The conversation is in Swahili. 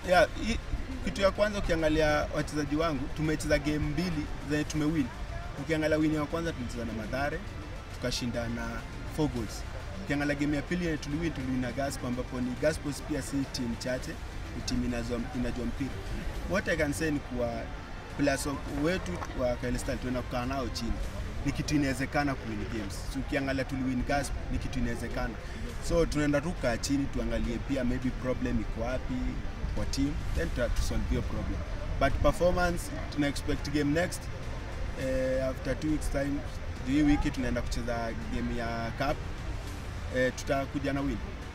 yeah, i, kitu ya kwanza ukiangalia wachezaji wangu tumecheza game mbili zenye tumewin. Ukiangalia win ya kwanza tulicheza na Madhare tukashinda na 4 goals. Ukiangalia game ya pili yenye tuliwin tuliwin na Gaspo ambapo ni Gaspo pia si team chache, ni team inajua, inajua mpira. What I can say ni kuwa players wa- wetu wa Kyle Style tunaenda kukaa nao chini ni kitu inawezekana kuwin games. So, ukiangalia tuliwin Gasp ni kitu inawezekana. So tunaenda tu kaa chini tuangalie pia maybe problem iko wapi kwa team then tu tu solve hiyo problem. But performance tuna expect game next eh, after two weeks time hii wiki tunaenda kucheza game ya cup eh, tutakuja na win.